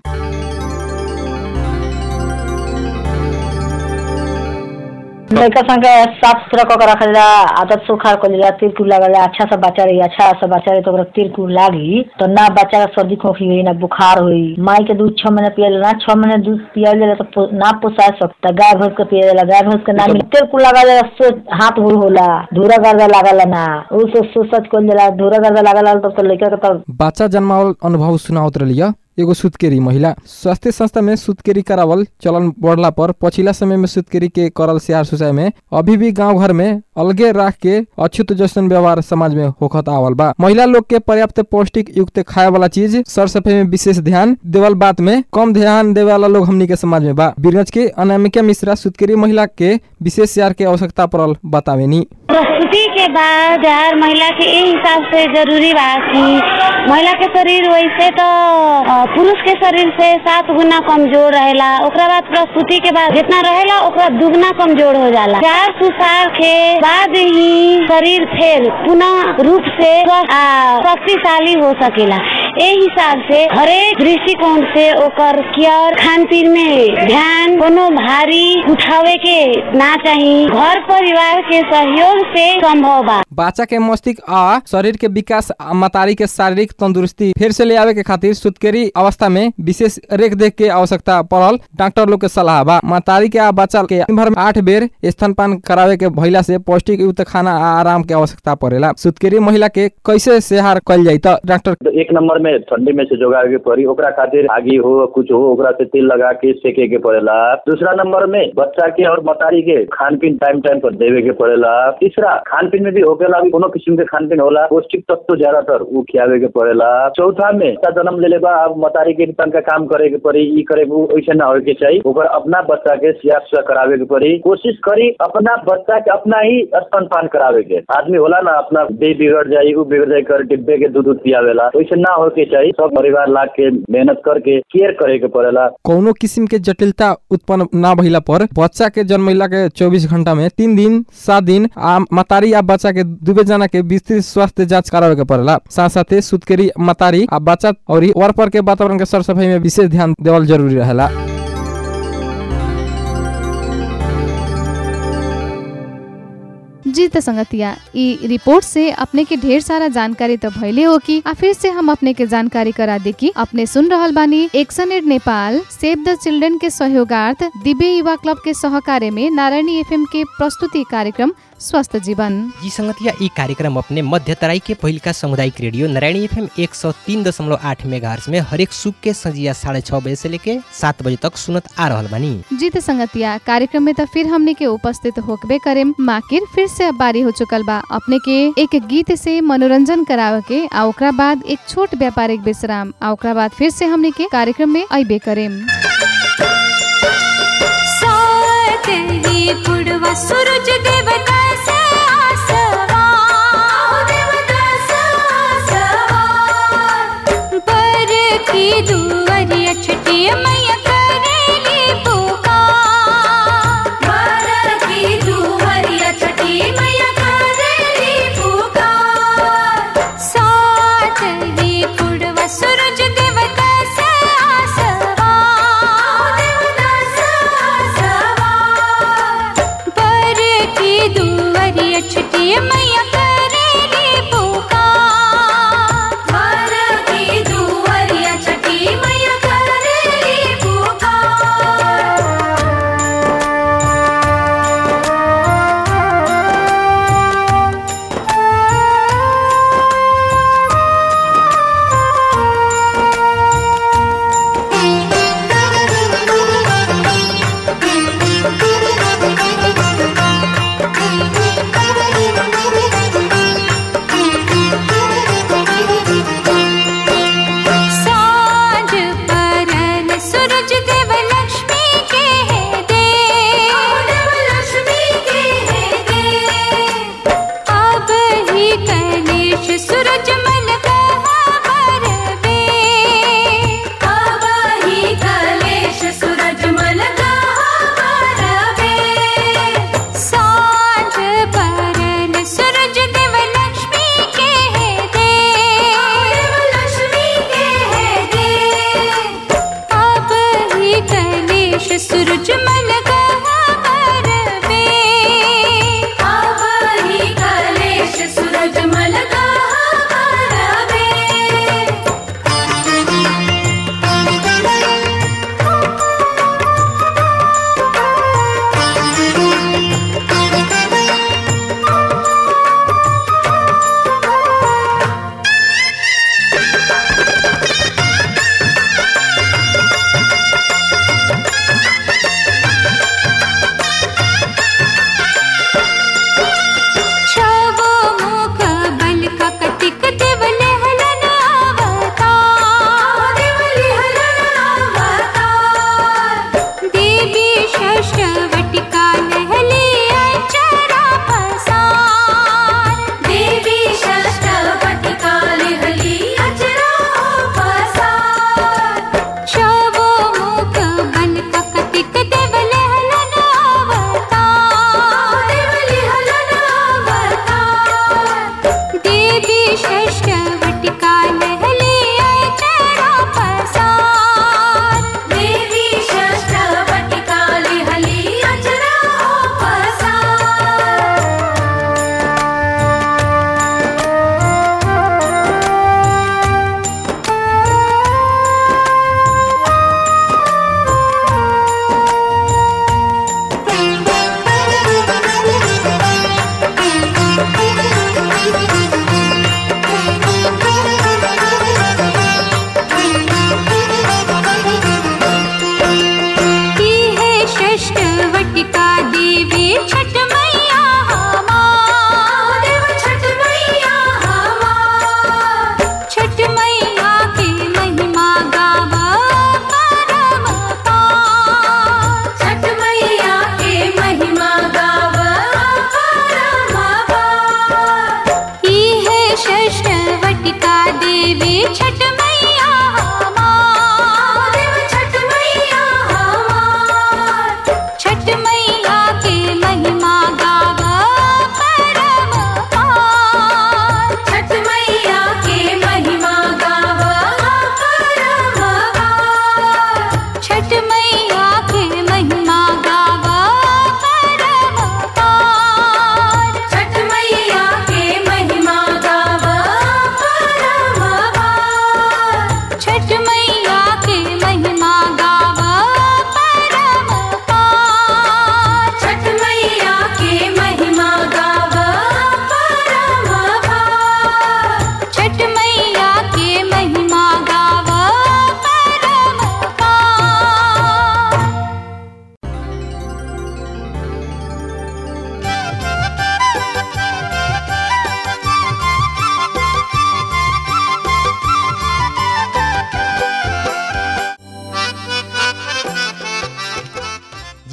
लड़का संग साफ सुथरा कऽ के रखल जा आदत सुखार कर जा तिरकुर लागल जा अच्छा सा बच्चा रही अच्छा सा बच्चा रही तो ओकरा तिरकुर लागी तो ना बच्चा का सर्दी खोखी हुई ना बुखार हुई माई के दूध छह महीने पियल ना छह महीने दूध पियल जाला तो पो- ना पोसा सकता गाय भैंस के पियल जाला गाय भैंस के ना मिले तिरकुर लागल जाला सो हाथ हुड़ होला धूरा गर्दा लागल ना उ से सोच कल जाला धूरा गर्दा लागल तब तो लड़का के तब बच्चा जन्मावल अनुभव सुनावत रहिए एगो सुतकेरी महिला स्वास्थ्य संस्था में सुतकेरी करावल चलन बढ़ला पर पछिला समय में सुतकेरी के करल सियार सुसाय में अभी भी गांव घर में अलगे राख के अछूत जैसन व्यवहार समाज में होखत आवल बा महिला लोग के पर्याप्त पौष्टिक युक्त खाए वाला चीज सर सफाई में विशेष ध्यान देवल बात में कम ध्यान देवे वाला लोग हमनी के समाज में बा बीरगंज के अनामिका मिश्रा सुतकेरी महिला के विशेष सियार के आवश्यकता पड़ल बतावेनी प्रस्तुति के बाद हर महिला के ए हिसाब से जरूरी बा कि महिला के शरीर वैसे तो अ, पुरुष के शरीर से सात गुना कमजोर रहेला ओकरा बाद प्रस्तुति के बाद जितना रहेला ओकरा दुगना कमजोर हो जाला चार सुसार के बाद ही शरीर फिर पुनः रूप से स्वस्थ आ शक्तिशाली हो सकेला ए हिसाब से हरेक दृष्टिकोण से ओकर केयर खान पीन में ध्यान कोनो भारी उठावे के ना चाहिए घर परिवार के सहयोग से संभव बा बच्चा के मस्तिष्क आ शरीर के विकास आ मतारी के शारीरिक तंदुरुस्ती फिर से ले आवे के खातिर सुतकेरी अवस्था में विशेष रेख देख के आवश्यकता पड़ल डॉक्टर लोग के सलाह बा मतारी के आ बच्चा के दिन भर में आठ बेर स्तनपान करावे के भइला से पौष्टिक युक्त खाना आ आराम के आवश्यकता पड़ेला सुतकेरी महिला के कैसे सेहार कल जाई त डॉक्टर एक नंबर में में ठंडी में से जोगावे के पड़ी ओकरा खातिर आगी हो कुछ हो ओकरा से तेल लगा के सेके के पड़ेला दूसरा नंबर में बच्चा के और मतारी के खान पीन टाइम टाइम पर देवे के पड़ेला तीसरा खान पीन में भी होकेला भी कोनो किस्म के खान पीन होला पौष्टिक तत्व ज्यादातर उ खियावे के पड़ेला चौथा में बच्चा जन्म ले बा अब मतारी के तनका काम करे के पड़ी ई करे के उ ऐसे ना होए के चाहिए ओकर अपना बच्चा के सिया सुआ करावे के पड़ी कोशिश करी अपना बच्चा के अपना ही स्तनपान करावे के आदमी होला ना अपना देह बिगड़ जाई उ बिगड़ जाई कर डिब्बे के दूध दूध पियावेला वैसे ना हो के चाहिए सब परिवार लाग के मेहनत करके केयर करे के पड़ेला कौनो किसिम के जटिलता उत्पन्न ना भइला पर बच्चा के जन्मैला के 24 घंटा में तीन दिन सात दिन आ मतारी आ बच्चा के दुबे जना के विस्तृत स्वास्थ्य जांच करावे के पड़ेला साथ साथे सुतकेरी मतारी आ बच्चा और वर पर के वातावरण के सर सफाई में विशेष ध्यान देवल जरूरी रहेला जी त संगतिया ई रिपोर्ट से अपने के ढेर सारा जानकारी तो भइले हो कि आ फिर से हम अपने के जानकारी करा दे कि अपने सुन रहल बानी एक्शन एड नेपाल सेव द चिल्ड्रन के सहयोगार्थ दिव्य युवा क्लब के सहकार्य में नारायणी एफएम के प्रस्तुति कार्यक्रम स्वस्थ जीवन जी संगतिया ई कार्यक्रम अपने मध्य तराई के पहिलका सामुदायिक रेडियो नारायणी एफएम एक सौ तीन दशमलव आठ मेगा में हरेक सुख के संजिया साढ़े छः बजे से लेके सात बजे तक सुनत आ रहल बानी जी त संगतिया कार्यक्रम में त फिर हमने के उपस्थित होकबे करेम माकिर फिर से अब बारी हो चुकल बा अपने के एक गीत से मनोरंजन करावे के आ ओकरा बाद एक छोट व्यापारिक विश्राम आ ओकरा बाद फिर से हमने के कार्यक्रम में अबे करेम सातरी पुड़वा सूरज देवता से आसमान देवता से आसमान पर की दुवरिया छठी मैया करेली पुकार पर की दुवरिया छठी मैया करेली पुकार सातरी पुड़वा सूरज देवता से आसमान देवता से आसमान पर की दुवरिया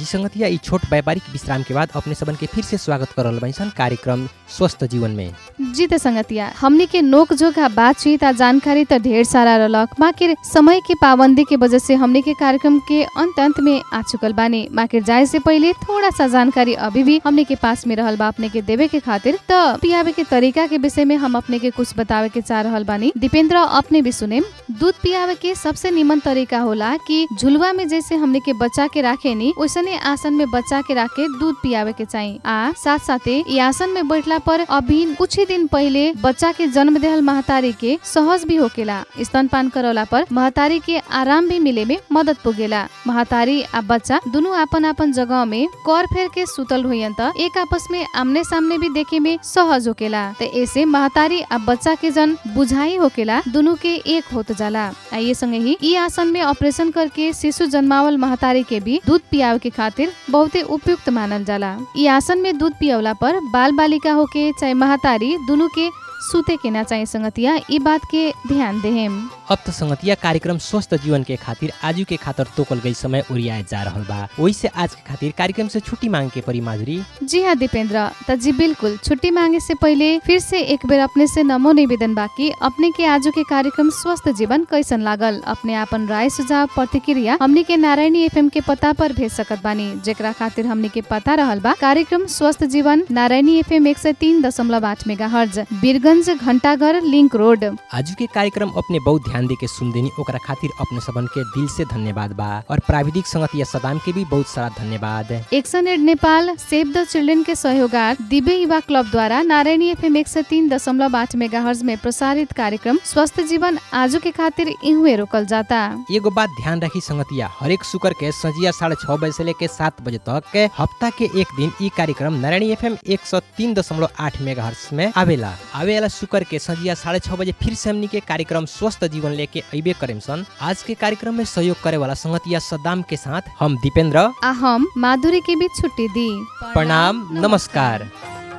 संगतिया ई छोट व्यापारिक विश्राम के बाद अपने सबन के फिर से स्वागत करल बैसन कार्यक्रम स्वस्थ जीवन में जी त संगतिया हमनी के नोक जोक आ बातचीत आ जानकारी त ढेर सारा रहलक माकिर समय के पाबंदी के वजह से हमनी के कार्यक्रम के अंत अंत में आ चुकल बानी माकिर जाए से पहले थोड़ा सा जानकारी अभी भी हमनी के पास में रहल बा अपने के देवे के खातिर त पियावे के तरीका के विषय में हम अपने के कुछ बतावे के चाह रहल बानी दीपेंद्र अपने भी सुने दूध पियावे के सबसे निमन तरीका होला कि झुलवा में जैसे हमने के बच्चा के राखे नी वैसने आसन में बच्चा के राखे दूध पियावे के चाहिए आ साथ साथे ई आसन में बैठला पर अभी कुछ ही दिन पहले बच्चा के जन्म देहल महतारी के सहज भी होकेला स्तनपान करौला पर महतारी के आराम भी मिले में मदद पुगेला महतारी आ बच्चा दुनु आपन आपन जगह में कर फेर के सुतल हुई त एक आपस में आमने सामने भी देखे में सहज होकेला त ऐसे महतारी आ बच्चा के जन बुझाई होकेला दुनु के एक होत जाला आ ये संगे ही ई आसन में ऑपरेशन करके शिशु जन्मावल महतारी के भी दूध पियावे के खातिर बहुते उपयुक्त मानल जाला ई आसन में दूध पियवला पर बाल बालिका होके चाहे महतारी दुनु के सुते के ना चाहे संगतिया ई बात के ध्यान देहेम अब तो संगतिया कार्यक्रम स्वस्थ जीवन के खातिर आजू के खातिर तोकल गई समय उड़ियाए जा रहल बा वही से आज के खातिर कार्यक्रम से छुट्टी मांग के परी माधुरी जी हाँ दीपेंद्र त जी बिल्कुल छुट्टी मांगे से पहले फिर से एक बेर अपने से नमो निवेदन बाकी अपने के आजू के कार्यक्रम स्वस्थ जीवन कैसन लागल अपने आपन राय सुझाव प्रतिक्रिया हमनी के नारायणी एफएम के पता पर भेज सकत बानी जेकरा खातिर हमनी के पता रहल बा कार्यक्रम स्वस्थ जीवन नारायणी एफएम एक सौ तीन दशमलव आठ मेगा हर्ज बीरगंज घंटाघर लिंक रोड आजू के कार्यक्रम अपने बहुत ध्यान दे के सुन देनी ओकरा खातिर अपने सबन के दिल से धन्यवाद बा और प्राविधिक संगतिया सदाम के भी बहुत सारा धन्यवाद एक्सन एड नेपाल सेव द चिल्ड्रेन के सहयोगार्थ दिव्य युवा क्लब द्वारा नारायणी एफएम एक सौ तीन दशमलव आठ मेगा हर्ज में प्रसारित कार्यक्रम स्वस्थ जीवन आजू के खातिर इहुए रोकल जाता एगो बात ध्यान रखी संगतिया हरेक शुक्र के संजिया साढ़े छह बजे से लेके सात बजे तक के हफ्ता के एक दिन ई कार्यक्रम नारायणी एफ एम एक सौ तीन दशमलव आठ मेगा हर्स में आवेला आवेला शुक्र के संजिया साढ़े छह बजे फिर से हमनी के कार्यक्रम स्वस्थ जीवन लेके अबे करेम सन आज के कार्यक्रम में सहयोग करे वाला संगतिया सदाम के साथ हम दीपेंद्र आ हम माधुरी के भी छुट्टी दी प्रणाम नमस्कार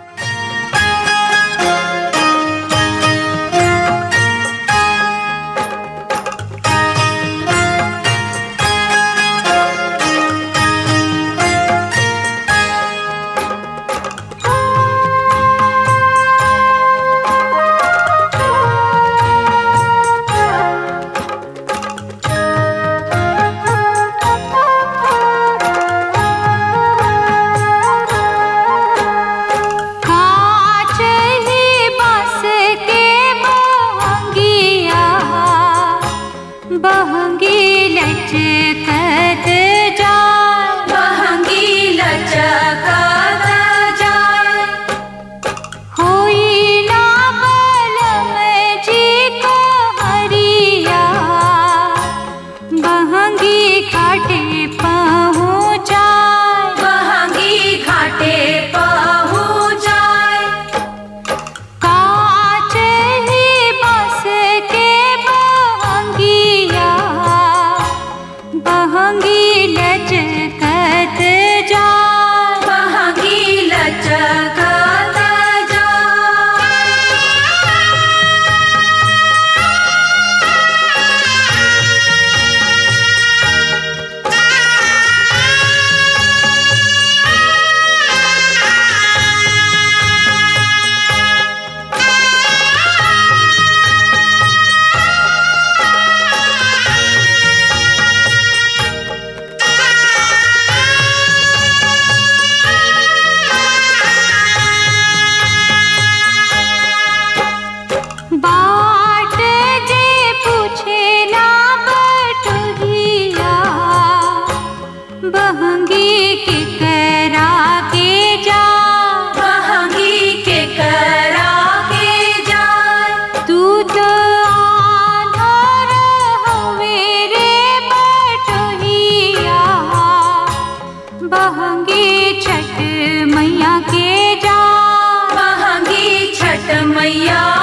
कांच ही बस के बहंगिया बहंगी लचकत जाए बहंगी लचकत जाए होई ना बलम जी को हरिया बहंगी घाटे पहुँचाए बहंगी घाटे पहुँचाए कांच ही बस के बहंगिया बहंगी लचकत जाए बहंगी लचकत जाए बाट जे पूछे ना बटुहिया बहंगी के करा के जा बहंगी के करा के जा तू तो आधार हवे रे बटुहिया बहंगी छठ मैया के जा बहंगी छठ मैया